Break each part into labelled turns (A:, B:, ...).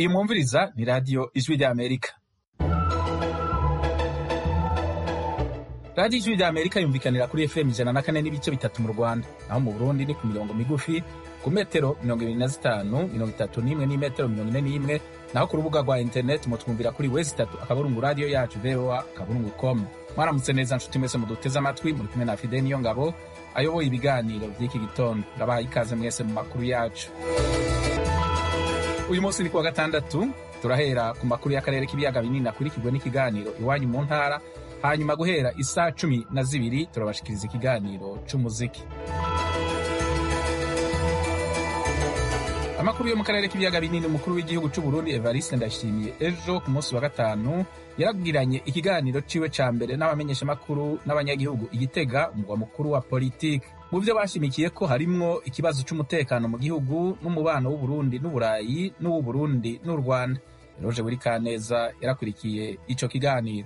A: iyi mwumviriza ni radiyo ijwi ry'amerika radiyo ijwi ry'amerika yumvikanira kuri fm ijana na kane n'ibice bitatu mu rwanda naho mu burundi ni ku mirongo migufi ku metero mirongo ibiri na zitanu mirongo itatu n'imwe n'imetero mirongo ine n'imwe naho ku rubuga rwa interineti mutwumvira kuri wesi itatu akaburungu radiyo yacu voa akaburungu com mwaramutse neza nshuti mwese muduteze amatwi muri kumwe na fide niyo ngabo ayoboye ibiganiro by'iki gitondo ndabaha ikaze mwese mu makuru yacu uyu munsi ni kuwa gatandatu turahera ku makuru y'akarere k'ibiyaga binini akurikirwa n'ikiganiro iwanyu mu ntara hanyuma guhera isaa cumi na zibiri turabashikiriza ikiganiro c'umuziki amakuru yo mu karere k'ibiyaga binini umukuru w'igihugu c'u Burundi Evariste Ndayishimiye ejo ku munsi wa gatanu yaragiranye ikiganiro ciwe ca mbere n'abamenyeshamakuru n'abanyagihugu igitega umugwa mukuru wa politiki mu vyo bashimikiye ko harimwo ikibazo c'umutekano mu gihugu n'umubano w'uburundi n'uburayi n'uw'uburundi n'u rwanda roje buri kaneza yarakurikiye ico kiganiro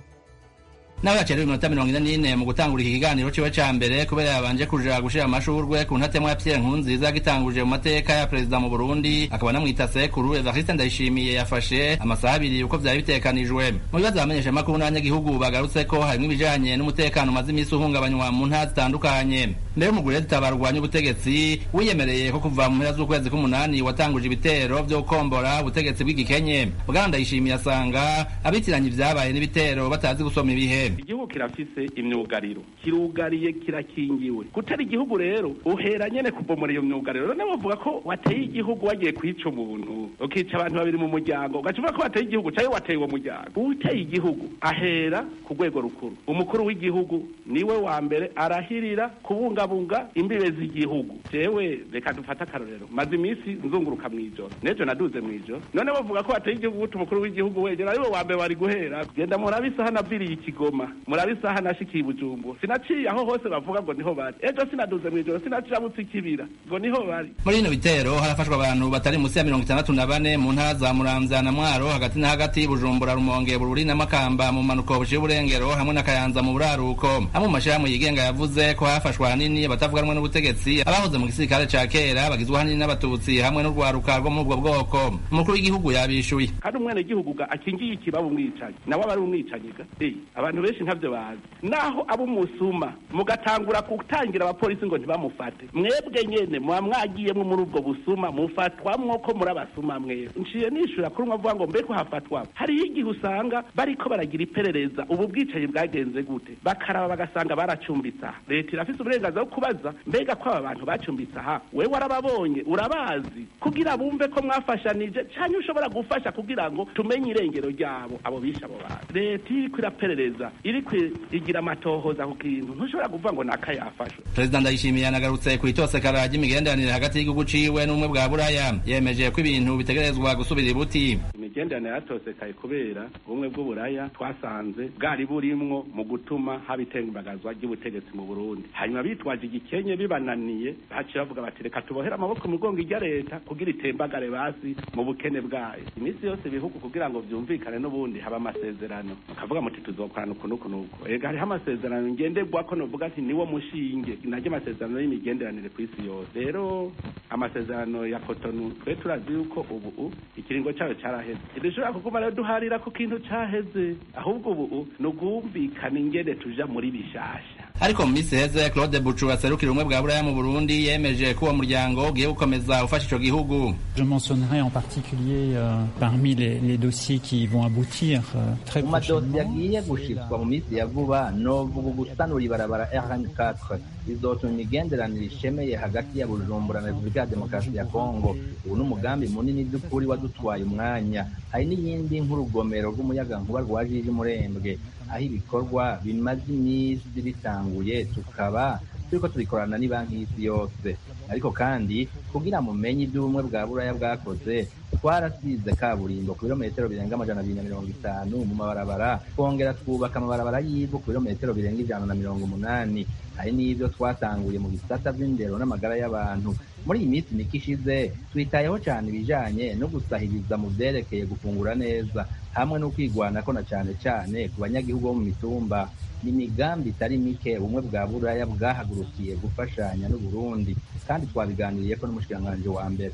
B: nawe yacerewe iminota mirongo ine n'ine mu gutangura iki kiganiro ciwe ca mbere kubera yabanje kuja gushira amashurwe ku ntatemwa ya Pierre Nkurunziza gitanguje mu mateka ya perezida mu Burundi akaba anamwita sekuru Evariste Ndayishimiye yafashe amasaha abiri uko vyari bitekanijwe mu bibazo abamenyesha makuru n'abanyagihugu bagarutse ko harimwo ibijanye n'umutekano umaze imisi uhungabanywa mu ntara zitandukanye mbere umugore zitabarwanya ubutegetsi wiyemereye ko kuva mu mpera z'ukwezi k'umunani watanguje ibitero vyo gukombora ubutegetsi bw'igikenye bwana Ndayishimiye asanga abitiranye ivyabaye n'ibitero batazi gusoma ibihe
C: igihugu kirafise imyugariro kirugariye kirakingiwe gutera igihugu rero uhera nyene kubomora iyo myugariro none bavuga ko wateye igihugu wagiye kwica umuntu ukica abantu babiri mu muryango ugaca uvuga ko wateye igihugu cayo wateye uwo muryango uteye igihugu ahera ku rwego rukuru umukuru w'igihugu niwe wa mbere arahirira kubungabunga imbibe z'igihugu jewe reka dufate akarorero maze iminsi nzunguruka mw'ijoro n'ejo naduze mw'ijoro none bavuga ko wateye igihugu guta umukuru w'igihugu wegera ariwe wa mbere wari guhera genda murabe isaha naviriye ikigoma murabe isaha nashikiye ibujumbu sinaciye aho hose bavuga ngo niho bari ejo sinaduze mw'ijoro sinacirabutse ikibira ngo niho bari
B: muri bino bitero harafashwe abantu batari munsi ya mirongo itandatu na bane mu ntara za muramvya na mwaro hagati na hagati bujumbura rumonge bururi na makamba mu manuko buciye uburengero hamwe na kayanza mu buraruko amwe mu mashirahamwe yigenga yavuze ko hafashwe ahanini abatavuganwe n'ubutegetsi abahoze mu gisirikare ca kera bagizwe ahanini n'abatutsi hamwe n'urwaruka rwo muri ubwo bwoko umukuru w'igihugu yabishuye
C: kandi umwene gihugu akingiye ikibaba umwicanyi nawe aba ari umwicanyi ga abantu benshi ntabyo bazi naho abo umusuma mugatangura gutangira abapolisi ngo ntibamufate mwebwe nyene muba mwagiyemwo muri ubwo busuma mufatwamwo ko muri abasuma mwebwe nciye nishura kuri umwe avuga ngo mbeko hafatwa hariho igihe usanga bariko baragira iperereza ubu bwicanyi bwagenze gute bakaraba bagasanga baracumbitse aha leta irafise uburenganzira bwo kubaza mbega ko aba bantu bacumbitse aha wewe warababonye urabazi kugira bumve ko mwafashanije canke ushobora gufasha kugira ngo tumenye irengero ryabo abo bishe abo bantu leta iriko iraperereza iriko igira amatohoza ku kintu ntushobora kuvuga ngo naka yafashwe
B: perezida ndayishimiye yanagarutse ku itosekara ry'imigenderanire hagati y'igihugu ciwe n'ubumwe bwa buraya yemeje ko ibintu bitegerezwa gusubira ibuti
C: imigenderanire yatosekaye kubera ubumwe bw'uburaya twasanze bwari burimwo mu gutuma haba itembagazwa ry'ubutegetsi mu burundi hanyuma bitwaje igikenye bibananiye baciye bavuga bati reka tubohere amaboko mu gongo ijya leta kugira itembagare basi mu bukene bwayo iminsi yose ibihugu kugira ngo vyumvikane n'ubundi haba amasezerano mukavuga muti tuzokorana uku n'uku n'uku ega hariho amasezerano ngenderwako novuga ati niwo mushinge naryo amasezerano y'imigenderanire ku isi yose rero amasezerano ya kotonu twe turazi yuko ubu ikiringo cayo caraheze ntidushobora kuguma rero duharira ku kintu caheze ahubwo ubu ni ugumvikana ingene tuja muri bishasha
B: ariko mu minsi iheze claude bucu aserukira ubumwe bwa buraya mu burundi yemeje ko uwo muryango ugiye gukomeza ufasha ico gihugu
D: je mentionnerai en particulier euh, parmi les, les dossiers qui vont aboutir euh, très
E: mu madosiye agiye gushitswa mu minsi ya vuba novuga gusanura ibarabara rn4 izotuma imigenderanire ishemeye hagati ya bujumbura na repubulika ya demokarasi ya kongo ubu n'umugambi munini by'ukuri wadutwaye umwanya hari n'iyindi nk'urugomero rw'umuyagankuba rwa jiji murembwe aho ibikorwa bimaze iminsi bitanguye tukaba turiko tubikorana n'ibanki y'isi yose ariko kandi kugira mumenye ibyo ubumwe bwa buraya bwakoze twarasize kaburimbo ku birometero birenga amajana abiri na mirongo itanu mu mabarabara twongera twubaka amabarabara y'ivu ku birometero birenga ijana na mirongo umunani hari n'ibyo twatanguye mu bisata by'indero n'amagara y'abantu muri iyi minsi mike ishize twitayeho cyane ibijanye no gusahiriza mu vyerekeye gufungura neza hamwe no kwigwanako na cane cane ku banyagihugu bo mu mitumba ni imigambi itari mike ubumwe bwa buraya bwahagurukiye gufashanya n'uburundi kandi twabiganiriyeko n'umushikiranganji wa mbere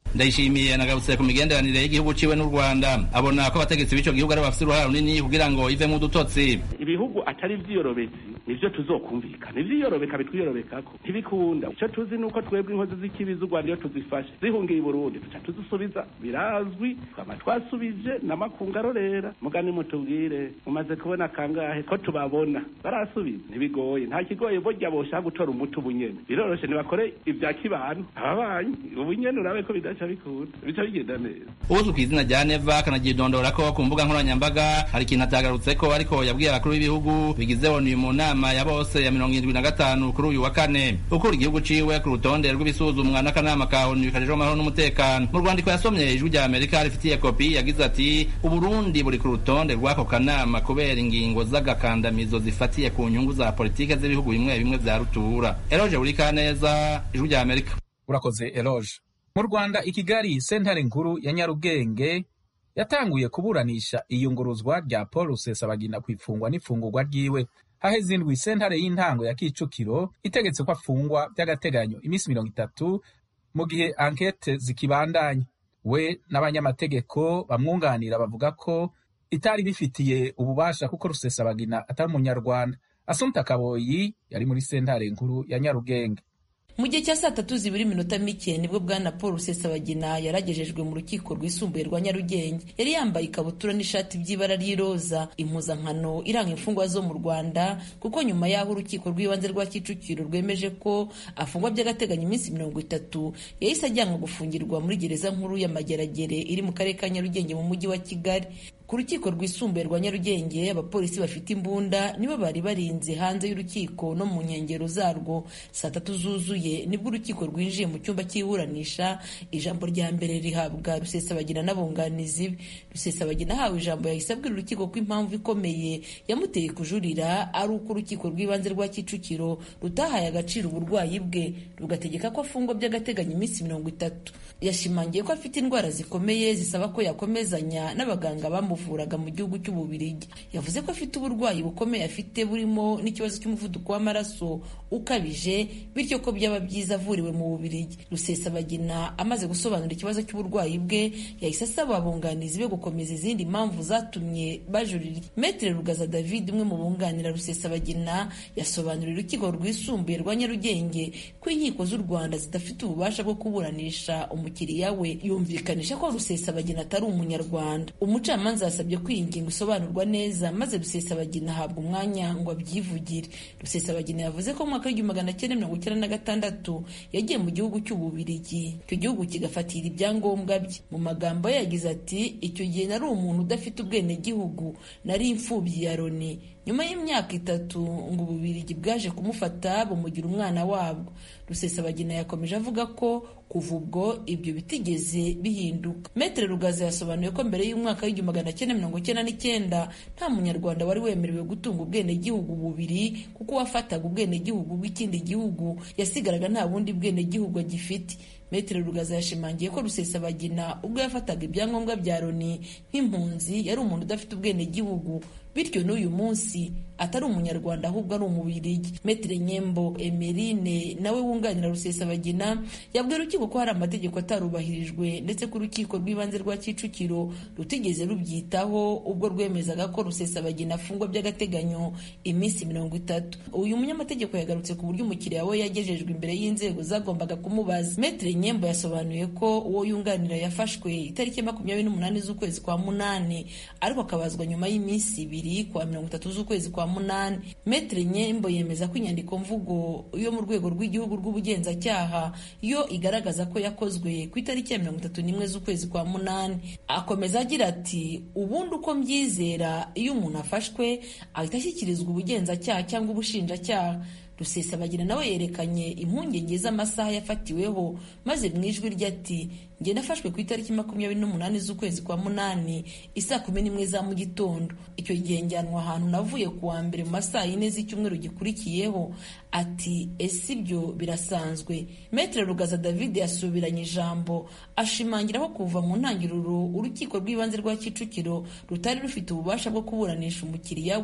B: ndayishimiye nagarutse ku migenderanire y'igihugu ciwe n'u rwanda abona ko abategetsi b'ico gihugu aribo bafise uruhara runini kugira ngo ivemwo udutotsi
C: ibihugu atari vyiyorobetsi nivyo tuzokumvikana ivyiyorobeka bitwiyorobekako ntibikunda ico tuzi nuko twebwe inkozi z'ikibi z'u rwanda iyo tuzifashe zihungiye i burundi tuca tuzisubiza birazwi twama twasubije n'amakungu arorera mugani mutubwire mumaze kubona kangahe ko tubabona barasubiza ntibigoye nta kigoye burya boshaka gutora umuti ubunyene biroroshe ntibakore ibya kibanu ababanyi ubunyene urabe ko bidaca bikunda bica bigenda neza
B: uzwi ku izina rya neva akanagidondora ko ku mbuga nkoranyambaga hari ikintu atagarutse ko ariko yabwiye abakuru b'ibihugu bigize onu mu nama ya bose ya mirongo irindwi na gatanu kuri uyu wa kane ukura igihugu ciwe ku rutonde rw'ibisuzumwa n'akanama ka onu kajejwe amahoro n'umutekano mu rwandiko yasomye ijwi rya amerika rifitiye kopi yagize ati uburundi buri ku rutonde rw'ako kanama kubera ingingo z'agakandamizo zifatiye ku nyungu za politike z'ibihugu bimwe bimwe vya rutura eroje buri kaneza ijwi rya amerika
A: urakoze eroge mu rwanda i kigali sentare nkuru ya nyarugenge yatanguye kuburanisha iyunguruzwa rya paul rusesabagina ku ifungwa n'ifungurwa ryiwe haheze indwi sentare y'intango ya kicukiro itegetse ko afungwa by'agateganyo iminsi mirongo itatu mu gihe ankete zikibandanya we n'abanyamategeko bamwunganira bavuga ko itari bifitiye ububasha kuko rusesabagina atari umunyarwanda asumta kaboyi yari muri sentare nkuru ya nyarugenge
F: mu gihe cya saa tatu zibura iminota mike nibwo bwana paul rusesabagina yaragejejwe mu rukiko rwisumbuye rwa nyarugenge yari yambaye ikabutura n'ishati by'ibara ry'iroza impuzankano iranga imfungwa zo mu rwanda kuko nyuma y'aho urukiko rw'ibanze rwa kicukiro rwemeje ko afungwa by'agateganyo iminsi mirongo itatu yahise ajyanwa gufungirwa muri gereza nkuru ya mageragere iri mu karere ka nyarugenge mu mujyi wa kigali ku rukiko rwisumbuye rwa nyarugenge abapolisi bafite imbunda nibo bari barinze hanze y'urukiko no mu nkengero zarwo saa tatu zuzuye nibwo urukiko rwinjiye mu cyumba cy'iburanisha ijambo rya mbere rihabwa rusesabagina n'abunganizi be rusesabagina ahawe ijambo yahise abwira urukiko ko impamvu ikomeye yamuteye kujurira ari uko urukiko rw'ibanze rwa kicukiro rutahaye agaciro uburwayi bwe rugategeka ko afungwa by'agateganyo iminsi mirongo itatu yashimangiye ko afite indwara zikomeye zisaba ko yakomezanya n'abaganga bamu bamuvuraga mu gihugu cy'ububirigi yavuze ko afite uburwayi bukomeye afite burimo n'ikibazo cy'umuvuduko w'amaraso ukabije bityo ko byaba byiza avuriwe mu bubirigi rusesabagina amaze gusobanura ikibazo cy'uburwayi bwe yahise asaba abunganizi be gukomeza izindi mpamvu zatumye bajurira metere rugaza david umwe mu bunganira rusesabagina yasobanuriye urukiko rwisumbuye rwa nyarugenge ko inkiko z'u rwanda zidafite ububasha bwo kuburanisha umukiriya we yumvikanisha ko rusesabagina atari umunyarwanda umucamanza zasabye ko iyi ngingo isobanurwa neza maze rusesabagina ahabwa umwanya ngo abyivugire rusesabagina yavuze ko mu mwaka w'igihumbi magana cyenda mirongo icyenda na gatandatu yagiye mu gihugu cy'ububirigi icyo gihugu kigafatira ibyangombwa bye mu magambo ye yagize ati icyo gihe nari umuntu udafite ubwenegihugu nari imfubyi ya loni nyuma y'imyaka itatu ngo ububirigi bwaje kumufata bumugira umwana wabwo rusesabagina yakomeje avuga ko kuva ubwo ibyo bitigeze bihinduka metere rugaza yasobanuye ko mbere y'umwaka w'igihumbi magana cyenda mirongo icyenda n'icyenda nta munyarwanda wari wemerewe gutunga ubwenegihugu bubiri kuko uwafataga ubwenegihugu bw'ikindi gihugu yasigaraga nta bundi bwenegihugu agifite metere rugaza yashimangiye ko rusesabagina ubwo yafataga ibyangombwa bya loni nk'impunzi yari umuntu udafite ubwenegihugu bityo n'uyu munsi atari umunyarwanda ahubwo ari umubirigi metere nyembo emerine nawe wunganira rusesabagina yabwiye urukiko ko hari amategeko atarubahirijwe ndetse ko urukiko rw'ibanze rwa kicukiro rutigeze rubyitaho ubwo rwemezaga ko rusesabagina afungwa by'agateganyo iminsi mirongo itatu uyu munyamategeko yagarutse ku buryo umukiriya we yagejejwe imbere y'inzego zagombaga kumubaza metere nyembo yasobanuye ko uwo yunganira yafashwe itariki makumyabiri n'umunani z'ukwezi kwa munani ariko akabazwa nyuma y'iminsi ibiri kwa mirongo itatu z'ukwezi kwa munani metere nyembo yemeza ko inyandiko mvugo yo mu rwego rw'igihugu rw'ubugenzacyaha yo igaragaza ko yakozwe ku itariki ya mirongo itatu n'imwe z'ukwezi kwa munani akomeza agira ati ubundi uko mbyizera iyo umuntu afashwe ahita ashyikirizwa ubugenzacyaha cyangwa ubushinjacyaha rusesabagina nawe yerekanye impungenge z'amasaha yafatiweho maze mu ijwi rye ati njye nafashwe ku itariki makumyabiri n'umunani z'ukwezi kwa munani isaa kumi n'imwe za mu gitondo icyo gihe njyanwa ahantu navuye ku wa mbere mu masaa yine z'icyumweru gikurikiyeho ati ese ibyo birasanzwe metere rugaza david yasubiranye ijambo ashimangira ko kuva mu ntangiriro urukiko rw'ibanze rwa kicukiro rutari rufite ububasha bwo kuburanisha umukiriya we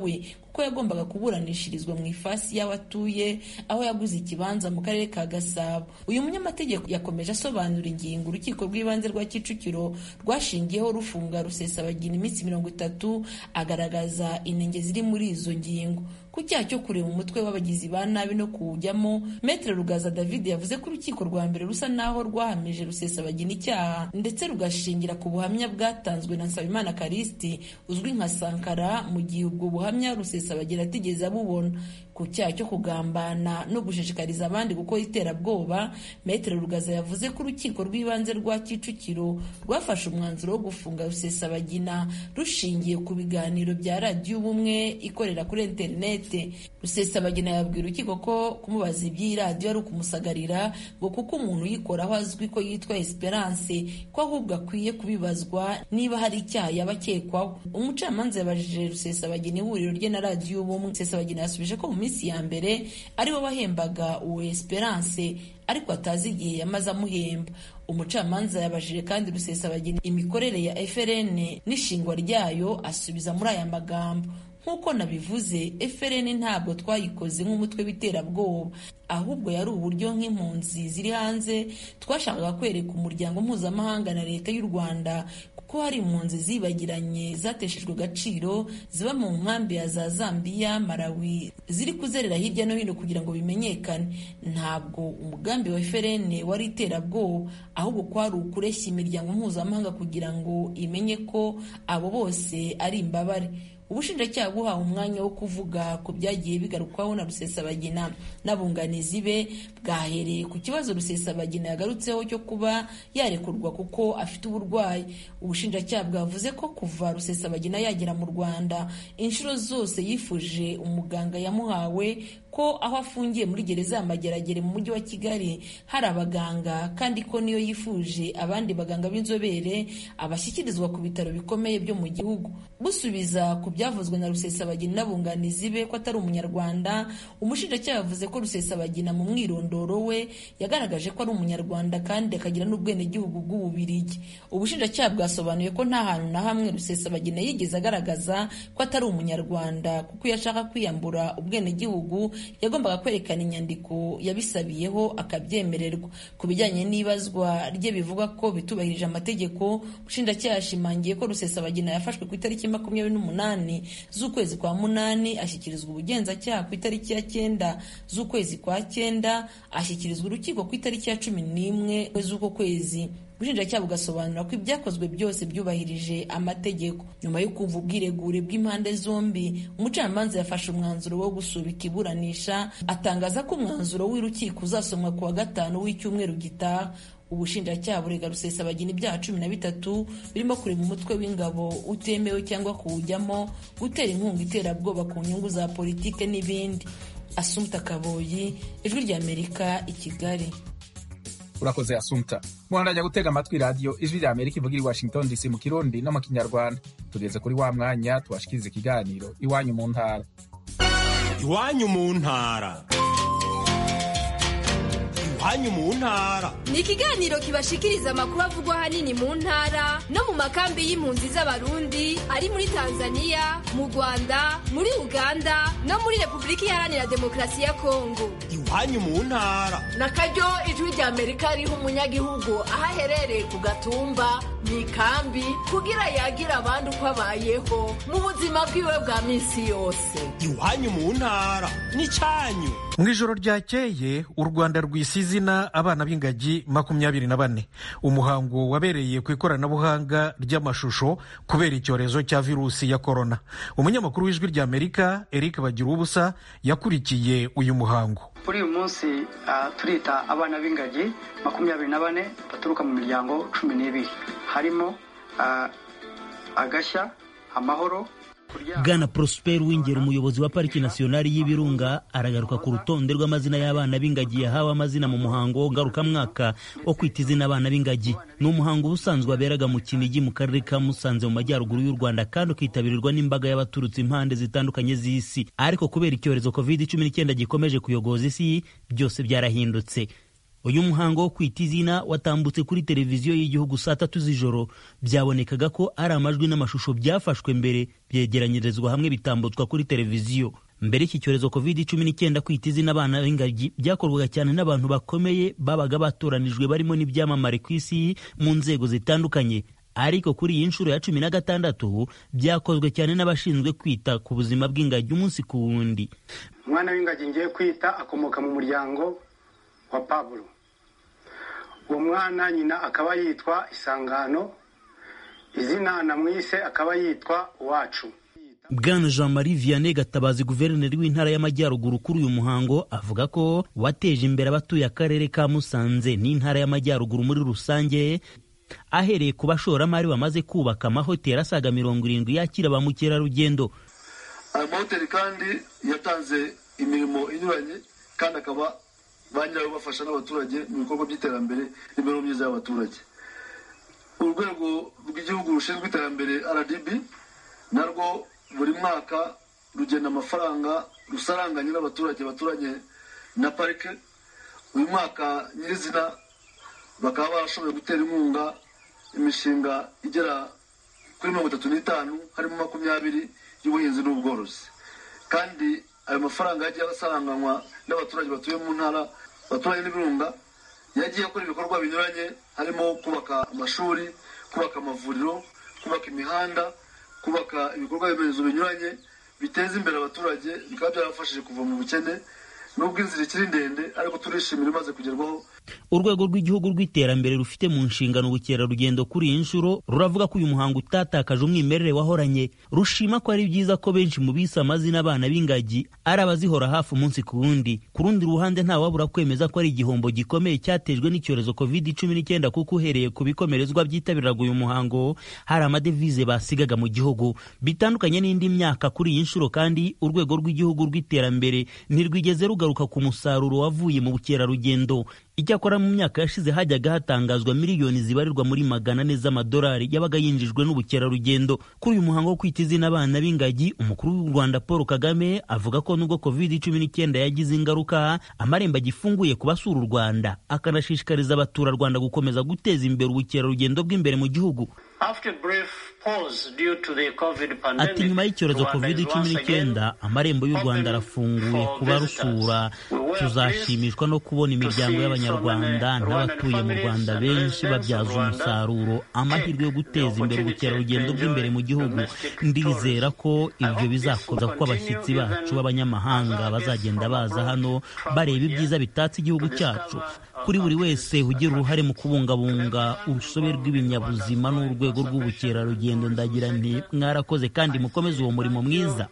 F: kuko yagombaga kuburanishirizwa mu ifasi y'aho atuye aho yaguze ikibanza mu karere ka gasabo uyu munyamategeko yakomeje asobanura ingingo urukiko rw'ibanze rwa kicukiro rwashingiyeho rufunga rusesabagina iminsi mirongo itatu agaragaza inenge ziri muri izo ngingo ku cyaha cyo kureba umutwe w'abagizi ba nabi no kuwujyamo metere rugaza david yavuze ko urukiko rwa mbere rusa naho rwahamije rusesabagina icyaha ndetse rugashingira ku buhamya bwatanzwe na nsabimana karisiti uzwi nka sankara mu gihe ubwo buhamya rusesabagina atigeze abubona ku cyaha cyo kugambana no gushishikariza abandi gukora iterabwoba metere rugaza yavuze ko urukiko rw'ibanze rwa kicukiro rwafashe umwanzuro wo gufunga rusesabagina rushingiye ku biganiro bya radiyo ubumwe ikorera kuri interineti rusesabagina yabwira urukiko ko kumubaza iby'iyi radiyo ari ukumusagarira ngo kuko umuntu uyikoraho azwi ko yitwa esperance ko ahubwo akwiye kubibazwa niba hari icyaha yaba akekwaho umucamanza yabajije rusesabagina ihuriro rye na radiyo ubumwe rusesabagina yasubije ko mu minsi ya mbere ari we wahembaga uwo esperance ariko atazi igihe yamaze amuhemba umucamanza yabajije kandi rusesabagina imikorere ya frn n'ishingwa ryayo asubiza muri aya magambo nk'uko nabivuze frn ntabwo twayikoze nk'umutwe w'iterabwoba ahubwo yari uburyo nk'impunzi ziri hanze twashakaga kwereka umuryango mpuzamahanga na leta y'u rwanda ko hari impunzi zibagiranye zateshejwe agaciro ziba mu nkambi ya za zambiya malawi ziri kuzerera hirya no hino kugira ngo bimenyekane ntabwo umugambi wa frn wari iterabwoba ahubwo kwari ukureshya imiryango mpuzamahanga kugira ngo imenye ko abo bose ari imbabare ubushinjacyaha buhawe umwanya wo kuvuga ku byagiye bigarukwaho na rusesabagina n'abunganizi be bwahereye ku kibazo rusesabagina yagarutseho cyo kuba yarekurwa kuko afite uburwayi ubushinjacyaha bwavuze ko kuva rusesabagina yagera mu rwanda inshuro zose yifuje umuganga yamuhawe ko aho afungiye muri gereza ya mageragere mu mujyi wa kigali hari abaganga kandi ko niyo yifuje abandi baganga b'inzobere abashyikirizwa ku bitaro bikomeye byo mu gihugu busubiza ku byavuzwe na rusesabagina n'abunganizi be ko atari umunyarwanda umushinjacyaha yavuze ko rusesabagina mu mwirondoro we yagaragaje ko ari umunyarwanda kandi akagira n'ubwenegihugu bw'ububirigi ubushinjacyaha bwasobanuye ko nta hantu na hamwe rusesabagina yigeze agaragaza ko atari umunyarwanda kuko iyo ashaka kwiyambura ubwenegihugu yagombaga kwerekana inyandiko yabisabiyeho akabyemererwa ku bijyanye n'ibazwa rye bivuga ko bitubahirije amategeko ubushinjacyaha yashimangiye ko rusesabagina yafashwe ku itariki makumyabiri n'umunani z'ukwezi kwa munani ashyikirizwa ubugenzacyaha ku itariki ya cyenda z'ukwezi kwa cyenda ashyikirizwa urukiko ku itariki ya cumi n'imwe z'uko kwezi ubushinjacyaha bugasobanura ko ibyakozwe byose byubahirije amategeko nyuma yo kumva ubwiregure bw'impande zombi umucamanza yafashe umwanzuro wo gusubika iburanisha atangaza ko umwanzuro w'urukiko uzasomwa ku wa gatanu w'icyumweru gitaha ubushinjacyaha burega rusesabagina ibyaha cumi na bitatu birimo kureba umutwe w'ingabo utemewe cyangwa kuwujyamo gutera inkunga iterabwoba ku nyungu za politike n'ibindi asumta kaboyi ijwi ry'amerika i kigali
A: urakoze asumta muhandajya gutega amatwi radiyo ijwi rya amerika ivugira i washington dc mu kirundi no mu kinyarwanda tugeze kuri wa mwanya tubashikiriza ikiganiro iwanyu mu ntara
G: iwanyu mu ntara iwanyu mu ntara
H: ni ikiganiro kibashikiriza amakuru avugwa ahanini mu ntara no mu makambi y'impunzi z'abarundi ari muri tanzania mu rwanda muri uganda no muri repubulika iharanira demokarasi ya kongo
G: iwanyu mu ntara
I: na karyo ijwi rya amerika riha umunyagihugu aho aherereye ku gatumba mu ikambi kugira yagire abandi uko abayeho mu buzima bwiwe bwa minsi yose
G: iwanyu mu ntara n'icyanyu
J: mu ijoro ryakeye u rwanda rwise izina abana b'ingagi makumyabiri na bane umuhango wabereye ku ikoranabuhanga ry'amashusho kubera icyorezo cya virusi ya korona umunyamakuru w'ijwi rya amerika eric bagira ubusa yakurikiye uyu muhango
K: kuri uyu munsi turita abana b'ingagi makumyabiri na bane baturuka mu miryango cumi n'ibiri harimo agashya amahoro
L: bwana prosper wingera umuyobozi wa pariki nasiyonari y'ibirunga aragaruka ku rutonde rw'amazina y'abana b'ingagi yahawe amazina mu muhango ngarukamwaka wo kwita izina abana b'ingagi ni umuhango ubusanzwe waberaga mu kinigi mu karere ka musanze mu majyaruguru y'u rwanda kandi ukitabirwa n'imbaga y'abaturutse impande zitandukanye z'isi ariko kubera icyorezo covid cumi n'icyenda gikomeje kuyogoza isi byose byarahindutse uyu muhango wo kwita izina watambutse kuri televiziyo y'igihugu saa tatu z'ijoro byabonekaga ko ari amajwi n'amashusho byafashwe mbere byegeranyirizwa hamwe bitambutswa kuri televiziyo mbere y'iki cyorezo covid cumi n'icyenda kwita izina abana b'ingagi byakorwaga cyane n'abantu bakomeye babaga batoranijwe barimo n'ibyamamare ku isi mu nzego zitandukanye ariko kuri iyi nshuro ya cumi na gatandatu byakozwe cyane n'abashinzwe kwita ku buzima bw'ingagi umunsi ku wundi
M: umwana w'ingagi ngiye kwita akomoka mu muryango wa pablo uwo mwana nyina akaba yitwa isangano izina namwise akaba yitwa uwacu
L: bwana jean marie vianney gatabazi guverineri w'intara y'amajyaruguru kuri uyu muhango avuga ko wateje imbere abatuye akarere ka musanze n'intara y'amajyaruguru muri rusange ahereye ku bashoramari bamaze kubaka amahoteli asaga mirongo irindwi yakira ba mukerarugendo
N: aya mahoteli kandi yatanze imirimo inyuranye kandi akaba ba nyirayo bafasha n'abaturage mu bikorwa by'iterambere n'imibereho myiza y'abaturage urwego rw'igihugu rushinzwe iterambere rdb narwo buri mwaka rugena amafaranga rusaranganye n'abaturage baturanye na parike uyu mwaka nyirizina bakaba barashoboye gutera inkunga imishinga igera kuri mirongo itatu n'itanu harimo makumyabiri y'ubuhinzi n'ubworozi kandi ayo mafaranga yagiye asaranganywa n'abaturage batuye mu ntara abaturage n'ibirunga yagiye akora ibikorwa binyuranye harimo kubaka amashuri kubaka amavuriro kubaka imihanda kubaka ibikorwa remezo binyuranye biteza imbere abaturage bikaba byarabafashije kuva mu bukene nubwo inzira ikiri ndende ariko turishimira imaze kugerwaho
L: urwego rw'igihugu rw'iterambere rufite mu nshingano ubukerarugendo kuri iyi nshuro ruravuga ko uyu muhango utatakaje umwimerere wahoranye rushima ko ari byiza ko benshi mu bise amazina abana b'ingagi ari abazihora hafi umunsi ku wundi ku rundi ruhande ntawabura kwemeza ko ari igihombo gikomeye cyatejwe n'icyorezo covid cumi n'icyenda kuko uhereye ku bikomerezwa byitabiraga uyu muhango hari amadevize basigaga mu gihugu bitandukanye n'indi myaka kuri iyi nshuro kandi urwego rw'igihugu rw'iterambere ntirwigeze rugaruka ku musaruro wavuye mu bukerarugendo icyakora mu myaka yashize hajyaga hatangazwa miliyoni zibarirwa muri magana ane z'amadolari yabaga yinjijwe n'ubukerarugendo kuri uyu muhango wo kwita izina abana b'ingagi umukuru w'u rwanda paul kagame avuga ko nubwo covid cumi n'icyenda yagize ingaruka amarembo agifunguye ku basura u rwanda akanashishikariza abaturarwanda gukomeza guteza imbere ubukerarugendo bw'imbere mu gihugu ati nyuma y'icyorezo covid cumi n'icyenda amarembo y'u rwanda arafunguye kuba rusura tuzashimishwa no kubona imiryango y'abanyarwanda n'abatuye mu rwanda benshi babyaza umusaruro amahirwe yo guteza imbere ubukerarugendo bw'imbere mu gihugu ndizera ko ibyo bizakoza ko abashyitsi bacu b'abanyamahanga bazagenda baza hano bareba ibyiza bitatse igihugu cyacu kuri buri wese ugira uruhare mu kubungabunga urusobe rw'ibinyabuzima n'urwego rw'ubukerarugendo ndagira nti mwarakoze kandi mukomeze uwo murimo mwiza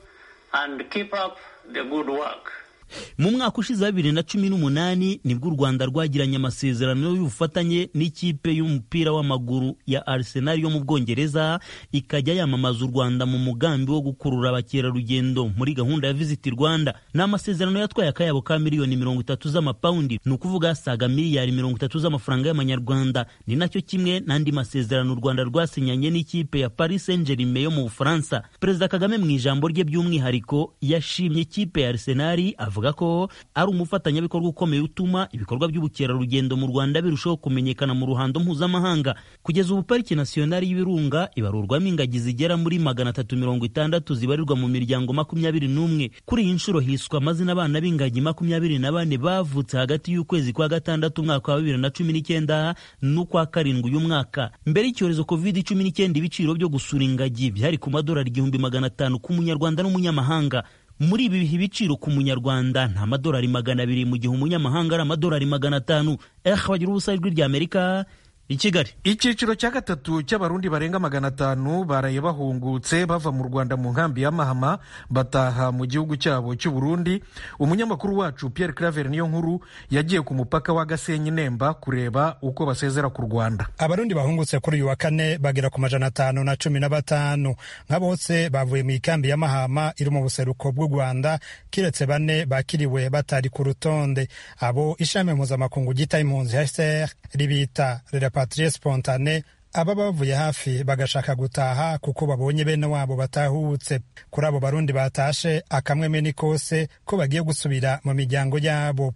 L: mu mwaka ushize wa bibiri na cumi n'umunani nibwo u rwanda rwagiranye amasezerano y'ubufatanye n'ikipe y'umupira w'amaguru ya arsenal yo mu bwongereza ikajya yamamaza u rwanda mu mugambi wo gukurura abakerarugendo muri gahunda ya visit rwanda ni amasezerano yatwaye akayabo ka miliyoni mirongo itatu z'amapawundi ni ukuvuga asaga miliyari mirongo itatu z'amafaranga y'amanyarwanda ni nacyo kimwe n'andi masezerano u rwanda rwasinyanye n'ikipe ya paris saint germain yo mu bufaransa perezida kagame mu ijambo rye by'umwihariko yashimye ikipe ya arsenal avuga ko ari umufatanyabikorwa ukomeye utuma ibikorwa by'ubukerarugendo mu rwanda birushaho kumenyekana mu ruhando mpuzamahanga kugeza ubu pariki nasiyonari y'ibirunga ibarurwamo ingagi zigera muri magana atatu mirongo itandatu zibarirwa mu miryango makumyabiri n'umwe kuri iyi nshuro hiswa amazina abana b'ingagi makumyabiri na bane bavutse hagati y'ukwezi kwa gatandatu umwaka wa bibiri na cumi n'icyenda n'ukwa karindwi uyu mwaka mbere y'icyorezo covid cumi n'icyenda ibiciro byo gusura ingagi byari ku madolari igihumbi magana atanu k'umunyarwanda n'umunyamahanga muri ibi bihe ibiciro ku munyarwanda nta madolari magana abiri mu gihe umunyamahanga ari amadolari magana atanu eh bagira ubusa ijwi rya amerika i kigali
J: icyiciro cya gatatu cy'abarundi barenga magana atanu baraye bahungutse bava mu rwanda mu nkambi ya mahama bataha mu gihugu cyabo cy'u burundi umunyamakuru wacu pierre claver niyo nkuru yagiye ku mupaka wa gasenyi nemba kureba uko basezera ku rwanda
O: abarundi bahungutse kuri uyu wa kane bagera ku majana atanu na cumi na batanu nka bose bavuye mu ikambi ya mahama iri mu buseruko bw'u rwanda kiretse bane bakiriwe batari ku rutonde abo ishami mpuzamakungu ryita impunzi hcr ribita repatriye spontane aba bavuye hafi bagashaka gutaha kuko babonye bene wabo batahutse kuri abo barundi batashe akamweme ni kose ko bagiye gusubira mu miryango yabo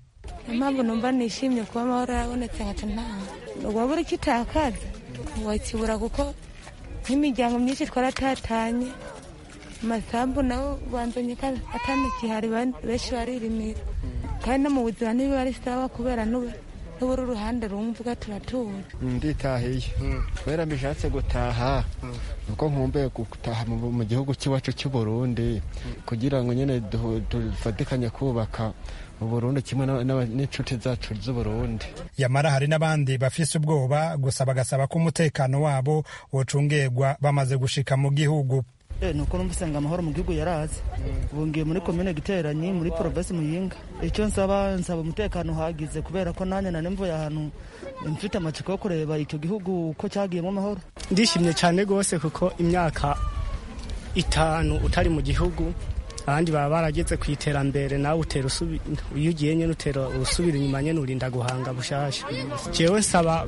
P: impamvu numva nishimye kuba amahoro yarabonetse nkaca ntaha waba uri kitakaza wakibura kuko nk'imiryango myinshi twaratatanye amasambu nabo banzanye ko atanakihari benshi baririmira kandi no mu buzima ntibiba ari sawa kubera n'ubu n'ubura uruhande rumvuga turatura
Q: nditahiye kubera mbishatse gutaha nuko nkumbuye gutaha mu gihugu cy'iwacu cy'u Burundi kugira ngo nyine dufatikanye kubaka uburundi kimwe n'inshuti zacu z'uburundi
O: yamara hari n'abandi bafise ubwoba gusa bagasaba ko umutekano wabo wocungerwa bamaze gushika mu gihugu
R: ni uko numva usanga amahoro mu gihugu yaraze ubu ngiye muri komine giteranyi muri porobesi muyinga icyo nsaba nsaba umutekano uhagize kubera ko nanjye nane mvuye ahantu mfite amatsiko yo kureba icyo gihugu uko cyagiyemo amahoro
S: ndishimye cyane rwose kuko imyaka itanu utari mu gihugu abandi baba barageze ku iterambere nawe utera iyo ugiye nyine utera usubira inyuma nyine urinda guhanga bushasha jewe nsaba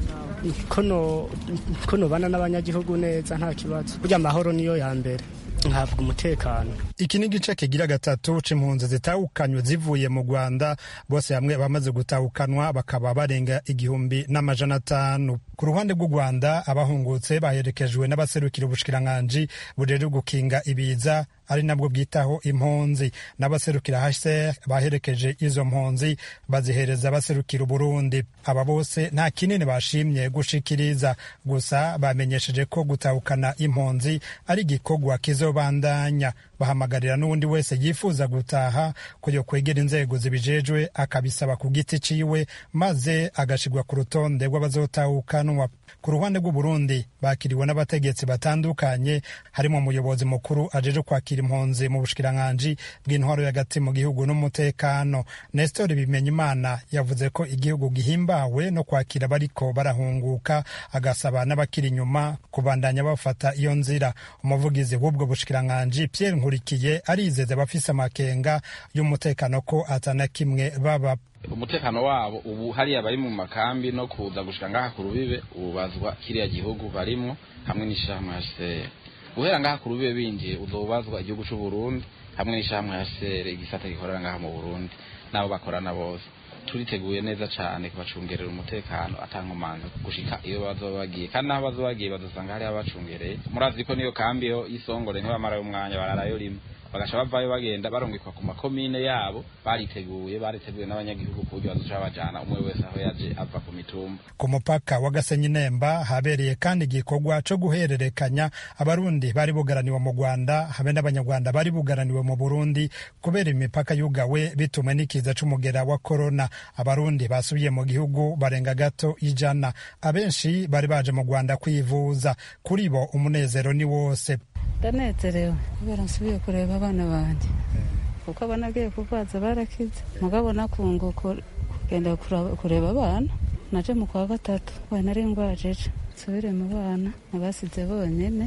S: ko nobana n'abanyagihugu neza nta kibazo burya amahoro niyo ya mbere ntabwo umutekano
O: iki ni igice kigira gatatu c'impunzi zitahukanywe zivuye mu rwanda bose hamwe bamaze gutahukanwa bakaba barenga igihumbi n'amajana atanu ku ruhande rw'u rwanda abahungutse baherekejwe n'abaserukira ubushikiranganji bujejwe gukinga ibiza ari nabwo bwitaho impunzi n'abaserukira hcr baherekeje izo mpunzi bazihereza abaserukira uburundi aba bose nta kinini bashimye gushikiriza gusa bamenyesheje ko gutahukana impunzi ari igikorwa kizobandanya bahamagarira n'uwundi wese yifuza gutaha kujya kwegera inzego zibijejwe akabisaba ku giti ciwe maze agashirwa ku rutonde rw'abazotahukanwa ku ruhande rw'uburundi bakiriwe n'abategetsi batandukanye harimo umuyobozi mukuru ajeje kwakira impunzi mu bushikiranganji bw'intwaro y'agati mu gihugu n'umutekano nestor bimenyimana yavuze ko igihugu gihimbawe no kwakira bariko barahunguka agasaba n'abakiri inyuma kubandanya bafata iyo nzira umuvugizi w'ubwo bushikiranganji pierre nkurikiye arizeza abafise amakenga y'umutekano ko atana kimwe baba
T: umutekano wabo ubu hariya bari mu makambi no kuza gushika ngaha ku rubibe ubazwa kiriya gihugu barimwo hamwe n'ishirahamwe HCR guhera ngaha ku rubibe binjiye uzobazwa igihugu c'u Burundi hamwe n'ishirahamwe HCR igisata gikorera ngaha mu Burundi nabo bakorana bose turiteguye neza cane kubacungerera umutekano atankomanzi gushika iyo bazoba bagiye kandi naho bazoba bagiye bazosanga hariho abacungereye murazi ko niyo kambi yo y'isongore ntibamarayo umwanya bararayo rimwe bagaca bavayo bagenda barungikwa ku makomine yabo bariteguye bariteguye n'abanyagihugu ku buryo bazoca bajana umwe wese aho yaje ava ku mitumba
O: ku mupaka wa gasenyi nemba habereye kandi igikorwa co guhererekanya abarundi bari bugaraniwe mu rwanda habe n'abanyarwanda bari bugaraniwe mu burundi kubera imipaka yugawe bitumwe n'ikiza c'umugera wa korona abarundi basubiye mu gihugu barenga gato ijana abenshi bari baje mu rwanda kwivuza kuri bo umunezero ni wose
U: ndanezerewe kubera nsubiye kureba abana banjye kuko abana agiye kubaza barakize mugabo nakunguka kugenda kureba abana naje mu kwa gatatu we nari ngwajeje nsubire mu bana nabasize bonyene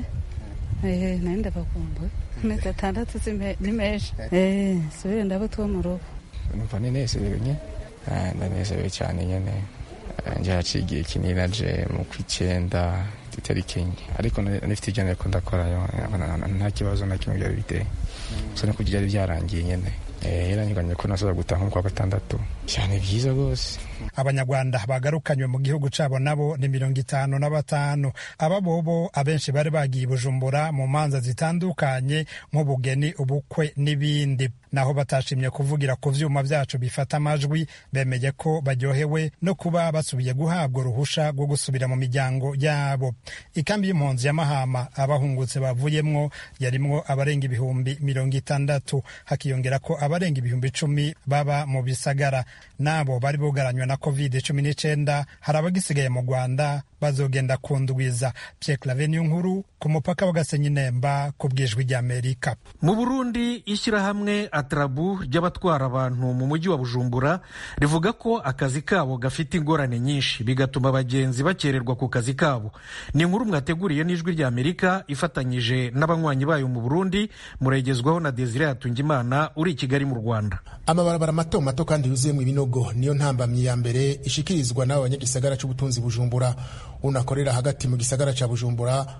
U: ehe nari ndabakumbuye amezi atandatu ni menshi ehe nsubire ndabo two mu rugo
Q: numva nenezerewe nye ndanezerewe cyane nyene nje haciye igihe kinini naje mu kw'icyenda itariki enye ariko nifite ijana ariko ndakorayo nta kibazo na kimwe byari biteye gusa nuko byari byarangiye nyene yaranyiganye ko nasoza gutaha nko kwa gatandatu cyane byiza rwose
O: abanyarwanda bagarukanywe mu gihugu cabo nabo ni mirongo itanu na batanu aba bobo abenshi bari bagiye i bujumbura mu manza zitandukanye nk'ubugeni ubukwe n'ibindi naho batashimye kuvugira ku vyuma vyacu bifata amajwi bemeye ko baryohewe no kuba basubiye guhabwa uruhusha rwo gusubira mu miryango yabo ikambi y'impunzi ya mahama abahungutse bavuyemwo yarimwo abarenga ibihumbi mirongo itandatu hakiyongera ko abarenga ibihumbi icumi baba mu bisagara nabo bari bugaranywe na covid cumi n'icenda hari abagisigaye mu rwanda bazogenda kundwiza Pierre Claver nkuru ku mupaka wa Gasenyi Nemba ku bwijwi ry'Amerika.
J: Mu Burundi ishyirahamwe Atrabu ry'abatwara abantu mu mujyi wa Bujumbura rivuga ko akazi kabo gafite ingorane nyinshi bigatuma abagenzi bakererwa ku kazi kabo. Ni inkuru mwateguriye n'ijwi ry'Amerika ifatanyije n'abanywanyi bayo mu Burundi muregezwaho na Desire Hatungimana uri i Kigali mu Rwanda.
V: Amabarabara mato mato kandi yuzuyemo ibinogo niyo ntambamyi ya mbere ishikirizwa n'abo banyagisagara c'ubutunzi Bujumbura unakorera hagati mu gisagara ca Bujumbura avuga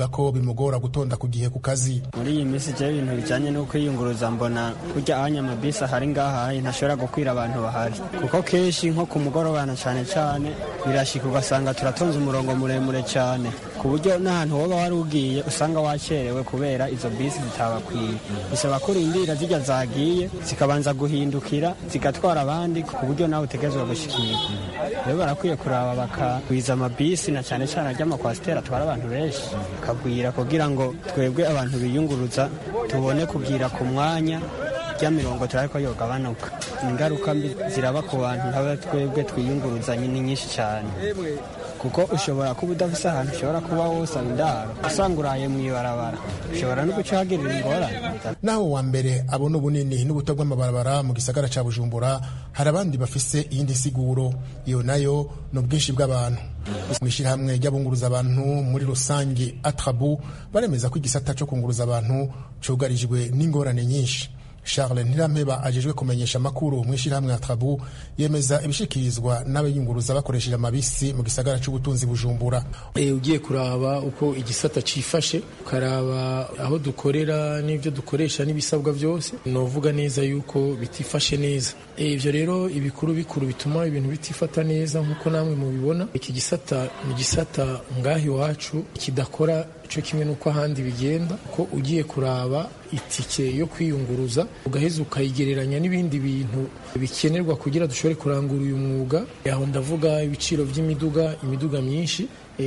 V: ko bimugora gutonda ku gihe ku kazi
D: muri iyi minsi je ibintu bijanye no kwiyunguruza mbona kurya ahanya amabisi ahari ngaha ntashobora gukwira abantu bahari kuko kenshi nko ku mugorobana cane cane birashika ugasanga turatonze umurongo muremure cane ku buryo n'ahantu woba wari ugiye usanga wacerewe kubera izo bisi zitabakwiye bisaba ko urindira zijya zagiye zikabanza guhindukira zigatwara abandi ku buryo nawe utegerezwa gushikira rero barakwiye kuraba bakagwiza amabisi na cyane cyane ry'amakwasiteri atwara abantu benshi bakagwira kugira ngo twebwe abantu biyunguruza tubone kugira ku mwanya rya mirongo turabe ko yogabanuka ingaruka mbi ziraba ku bantu nk'aba twebwe twiyunguruza ni nyinshi cyane kuko ushobora kuba udafise ahantu ushobora kuba wosaba indaro usanga uraye mu ibarabara ushobora no guca uhagirira ingorane
V: naho wa mbere abona ubunini n'ubuto bw'amabarabara mu gisagara ca bujumbura hari abandi bafise iyindi siguro iyo nayo ni ubwinshi bw'abantu mu ishyirahamwe ry'abunguruza abantu muri rusange atrabu baremeza ko igisata co kunguruza abantu cugarijwe n'ingorane nyinshi charles ntirampeba ajejwe kumenyesha amakuru mu ishyirahamwe ya trabu yemeza ibishikirizwa n'abayunguruza bakoresheje amabisi mu gisagara c'ubutunzi bujumbura
E: e, ugiye kuraba uko igisata cifashe ukaraba aho dukorera n'ibyo dukoresha n'ibisabwa byose novuga neza yuko bitifashe neza ivyo e, rero ibikuru bikuru bituma ibintu bitifata neza nk'uko namwe mubibona iki gisata ni gisata ngaho iwacu kidakora cyo kimwe n'uko ahandi bigenda ko ugiye kuraba itike yo kwiyunguruza ugaheza ukayigereranya n'ibindi bintu bikenerwa kugira dushobore kurangura uyu mwuga aho ndavuga ibiciro by'imiduga imiduga myinshi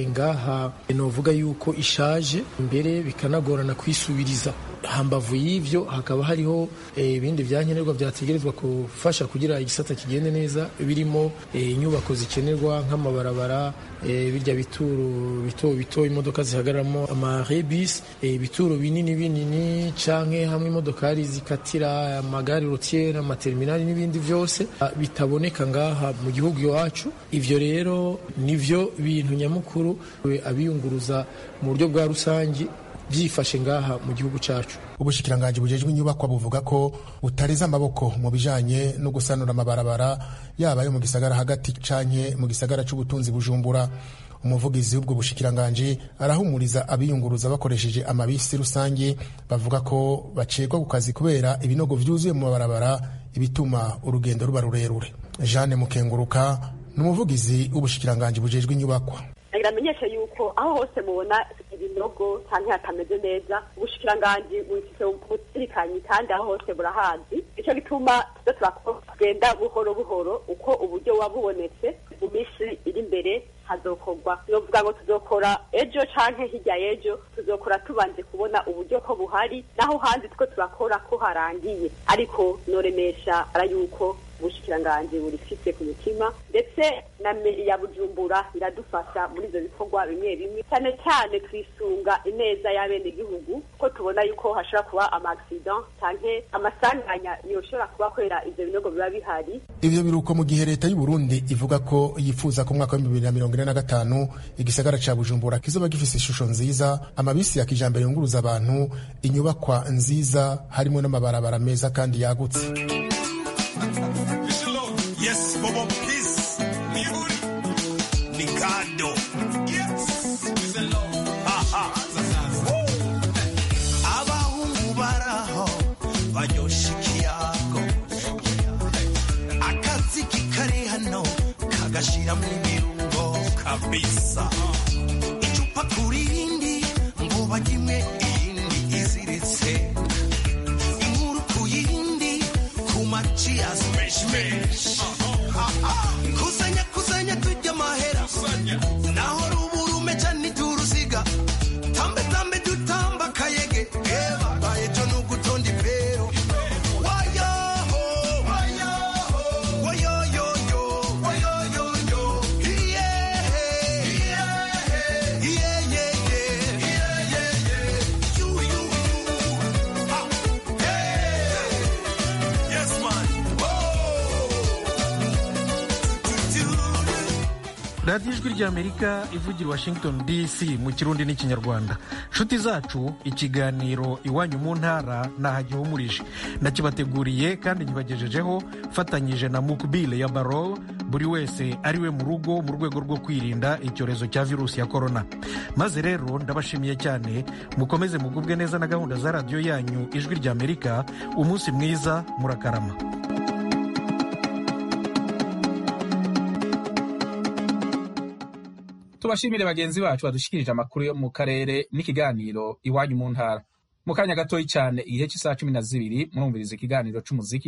E: ngaha novuga yuko ishaje mbere bikanagorana kwisubiriza hambavu y'ivyo hakaba hariho ibindi byankenerwa byategerezwa gufasha kugira igisata kigende neza birimo inyubako zikenerwa nk'amabarabara birya bituro bito bito imodoka zihagararamo amarebisi ibituro binini binini canke hamwe imodokari zikatira amagare rotiere amaterminali n'ibindi vyose bitaboneka ngaha mu gihugu iwacu ivyo rero nivyo bintu nyamukuru abiyunguruza mu buryo bwa rusangi byifashe ngaha mu gihugu cyacu
V: ubushikiranganji bujejwe inyubakwa buvuga ko butareze amaboko mu bijanye no gusanura amabarabara yaba ayo mu gisagara hagati canke mu gisagara c'ubutunzi bujumbura umuvugizi w'ubwo bushikiranganji arahumuriza abiyunguruza bakoresheje amabisi rusange bavuga ko bacegwa ku kazi kubera ibinogo vyuzuye mu mabarabara ibituma urugendo ruba rurerure jeanne mukenguruka ni umuvugizi w'ubushikiranganji bujejwe inyubakwa
W: biramenyesha yuko aho hose mubona ibinogo cyangwa hatameze neza ubushikiranganji bufite ubuzirikanyi kandi aho hose burahazi nicyo gituma tuza turakugenda buhoro buhoro uko uburyo buba bubonetse mu minsi iri imbere hazokorwa novuga ngo tuzokora ejo canke hirya y'ejo tuzokora tubanje kubona uburyo ko buhari naho handi two turakora ko harangiye ariko noremesha ara yuko ubushikiranganji burifise ku mutima ndetse na meri ya bujumbura iradufasha muri ivyo bikorwa bimwe bimwe cyane cyane twisunga ineza y'abenegihugu ko tubona yuko hashobora kuba amaaccident canke amasanganya yoshobora kuba kubera ivyo binogo biba bihari
V: ivyo biruko mu gihe leta y'u Burundi ivuga ko yifuza ko mwaka wa bibiri na mirongo ine na gatanu igisagara ca bujumbura kizoba gifise ishusho nziza amabisi ya kijambere yunguruza abantu inyubakwa nziza harimo n'amabarabara meza kandi yagutse
G: Yes, Bobo Peace. Nikado. Yes. Aha. Abahungu baraho banyosha ikiyago akaziki kari hano kagashiramo ibirungo kabisa icupa kuri rindi ngo bajyimwe iyindi iziritse inkuru ku yindi ku maci ya smesh kusanya kusanya tujya amahera naho ruburume cyane turusiga tambe tambe dutamba kayege eba bayejo nugutonda ipero wayoho wayoho wayoyoyo wayoyoyo iyehe iyehe iyeyeye iyeyeye yu yu yu ha hey yes man
J: radiyo ijwi ry'amerika ivugira washington dc mu kirundi n'ikinyarwanda nshuti zacu ikiganiro iwanyu mu ntara ntahagihumurije nakibateguriye kandi nkibagejejeho mfatanyije na mukbile ya baro buri wese ari we mu rugo mu rwego rwo kwirinda icyorezo cya virusi ya korona maze rero ndabashimiye cyane mukomeze mugubwe neza na gahunda za radiyo yanyu ijwi ry'amerika umunsi mwiza murakarama
A: tubashimire bagenzi bacu badushikirije amakuru yo mu karere n'ikiganiro iwanyu mu ntara mu kanya gatoya cyane igihe cy'isaha cumi na zibiri murumviriza ikiganiro cy'umuziki